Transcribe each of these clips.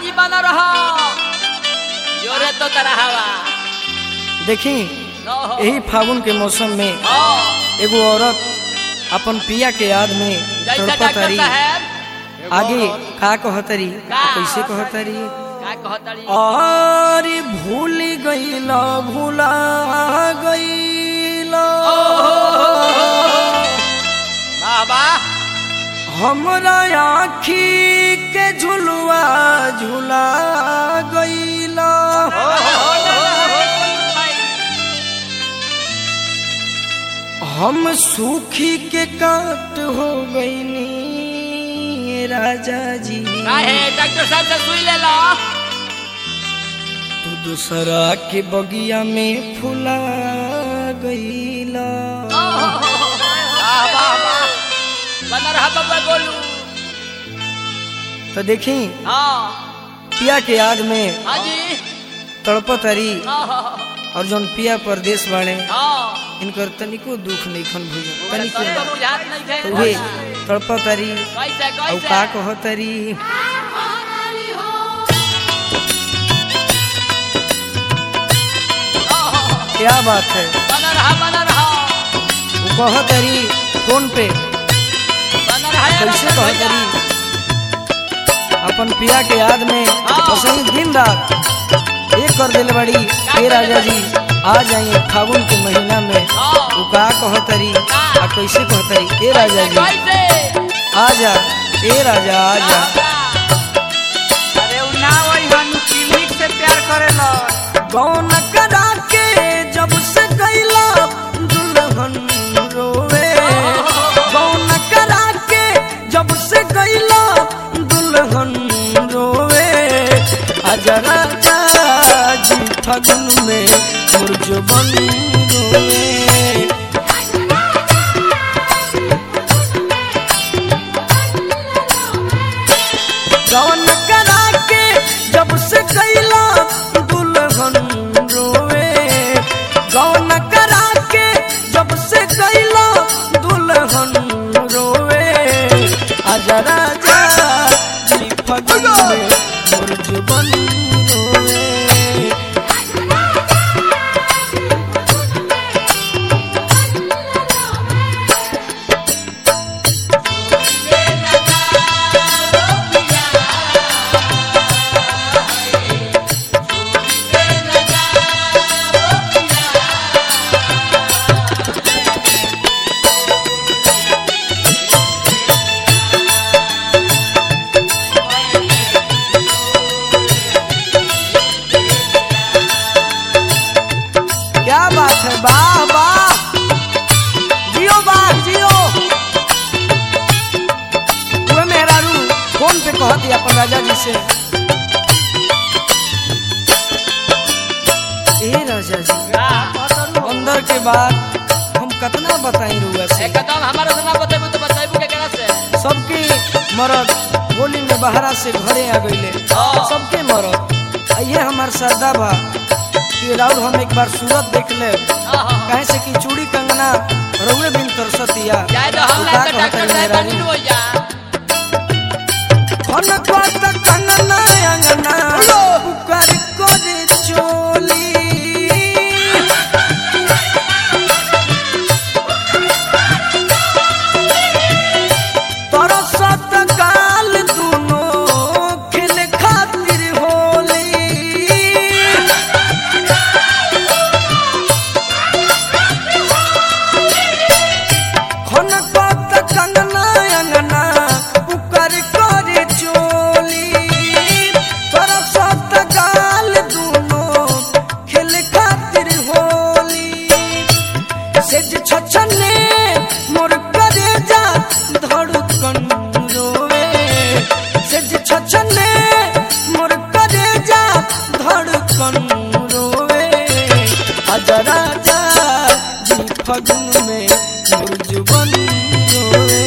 जी बना रहा जोरे तो तरह हवा देखी नो हो यही फागुन के मौसम में हो एगो औरत अपन पिया के याद में जैसा डॉक्टर तड़पतरी साहब आगे का कहतरी का? कैसे कहतरी का कहतड़ी और भूल गईल भूला गईल बाबा हमरा आखी के झुलुआ झुला गईल हम सूखी के काट हो गईनी राजा जी काहे डॉक्टर साहब से सुई ले लो तू दूसरा के बगिया में फुला गईला वाह वाह वाह बना रहा बाबा गोलू तो देखी हाँ पिया के याद में हाँ जी तड़पतरी हाँ हाँ और जौन पिया परदेश बाड़े हाँ इनकर तनिको दुख नहीं खन भूल सबको तनिको बुझात नहीं थे तो उहे तड़पतरी कैसे और का कैसे कहतरी क्या बात है बना रहा बना रहा वो कहतरी कौन पे बना रहा यार कैसे डॉक्टर भैया। कहतरी अपन पिया के याद में हाँ। वसई दिन रात एक कर दिल बड़ी हे राजा जी आ जाइए फागुन के महीना में हाँ। वो का कहतरी का? आ कैसे कहतरी ए राजा जी कैसे आ जा ए राजा आ जा अरे उ ना वही हनु क्लिनिक से प्यार करेला कौन करा के जब से गईला दुल्हन रोवे कौन करा के जब से गईला दुल्हन रोवे आजा राजा जी फगुन में मुरझबन रोवे कौन करा के जब से गईला दुल्हन रोवे कौन करा के जब से गईला दुल्हन रोवे आजा राजा जी फगुन में मुरझबन रोवे क्या बात है वाह वाह जियो वाह जियो हुए मेहरारू फोन पे कहती अपन राजा जी से ए राजा जी अंदर के बाद हम कितना बताई रुआ से एकदम हमारा से ना बतेबू तो बतेबू के केना से सबके मरद होली में बहरा से घरे आ गईले हाँ। सबके मरद आ ये हमार सरदा बा कि राउर हम एक बार सूरत देख ले आहा। कहे से कि चूड़ी कंगना रउए बिन कर सतिया जाए तो हम का ना तो डॉक्टर कहतरी साहब मेहरारू? बनी हो जा खन कोत कंगना अंगना पुकार करे चोली तरसत काल दुनो खेल खातिर होली खन कोत कंगना अंगना पुकार करे चोली तरसत काल दुनो खेल खातिर होली सेज छछने मोर करे जा धड़कन रोवे सेज छछने मोर करे जा धड़कन रोवे आजा राजा जी फगुन में मुरझबन रोवे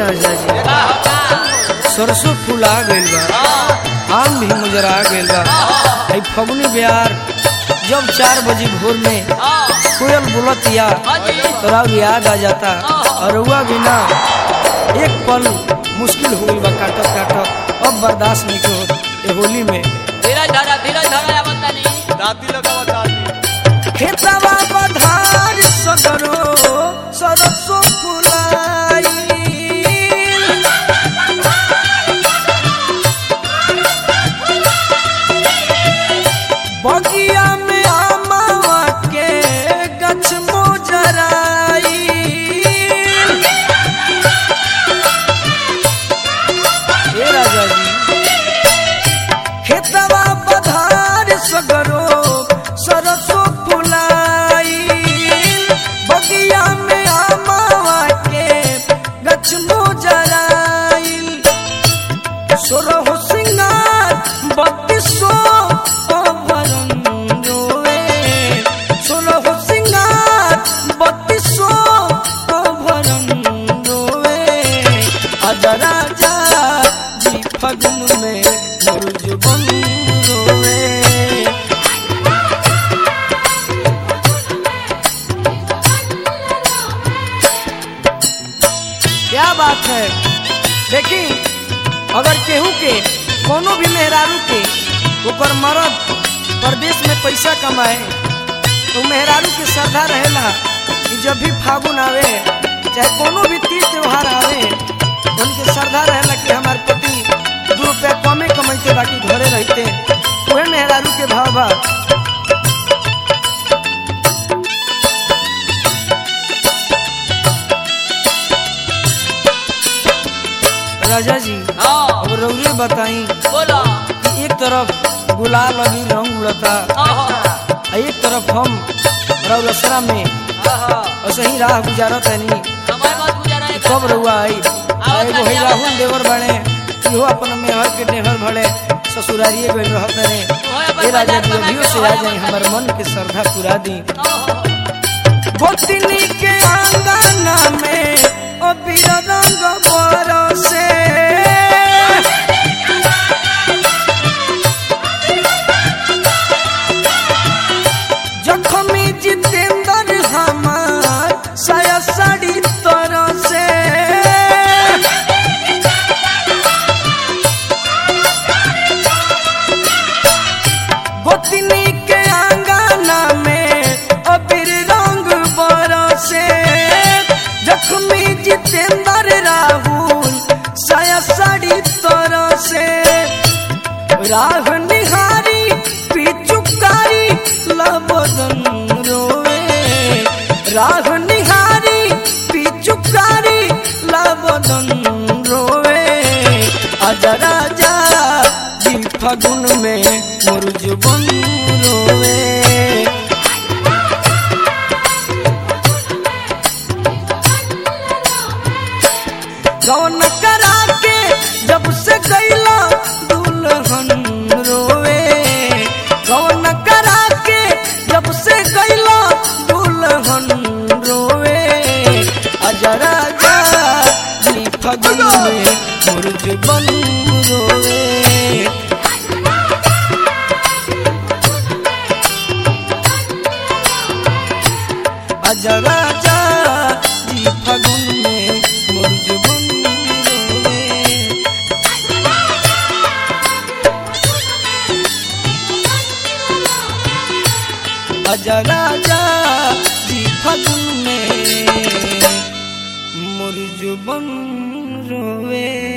राजा जी का होता सरसों फूला गइल बा आम भी मुजरा गइल बा आई फगुनी बिहार जब चार बजे भोर में कोयल बोलतिया हाजी तोरा याद आ जाता और हुआ भी ना एक पल मुश्किल हो गई बा काटत काटत अब बर्दाश्त नहीं के होत ए होली में धीरज धरा धीरज धरा या बता नहीं दाती लगावा दाती खेतवा बधार सगरो सरसो फुलाई बगिया में आमावा के गछ मोजराई हे राजा जी खेतवा बधार सगरो सरसो फुलाई बगिया में आमावा के गछ मोजराइल सोरहो सिंगार बत्तीसो अभरन रोए सोरहो सिंगार बत्तीसो अभरन रोए आजा राजा जी फगुन में मुर्ज बन रोए क्या बात है देखी अगर केहू के कोनो भी मेहरारू के ओकर मरद प्रदेश में पैसा कमाए तो मेहरारू के श्रद्धा रहेला कि जब भी फागुन आवे चाहे कोनो भी तीज त्योहार आवे उनके श्रद्धा रहेला कि हमार पति दू रुपया कमे कमाइते बाकी घरे रहते वह मेहरारू के भाव बा राजा जी हाँ अब रौरे बताई बोलो कि एक तरफ गुलाल अभी रंग उड़ता आहा आ एक तरफ हम रौलसरा में आहा ऐसे ही राह गुजारत है नहीं समय मत गुजारा है कब रहुआ आई आ एगो है राहुल देवर बने इहो अपन मेहर के नेहर भले ससुरारिए गइल रहत रे ए राजा जी अभियो से आ जाई हमर मन के श्रद्धा पूरा दी गोतनी के आंगना में ओ बीरा रंग बरसे जखमी जितेंद्र हमार साया साड़ी तरह से गोतनी के आंगना में अबीर रंग बरसे जखमी जितेंद्र राहुल साया साड़ी तरह से राह निहारी पिचुकारी लबदन रोए राह निहारी पिचुकारी लबदन रोए आजा राजा जी फगुन में मुर्ज बन रोए गौन करा के जब से गैला दुल्हन रोवे गौन करा के जब से गैला दुल्हन रोवे अजरा राजा जी फगुन में मुर्ज बन रोवे अजरा राजा जी फगुन में मुर्ज बन रोवे अजा राजा जी फगुन में मुर्ज बन रोवे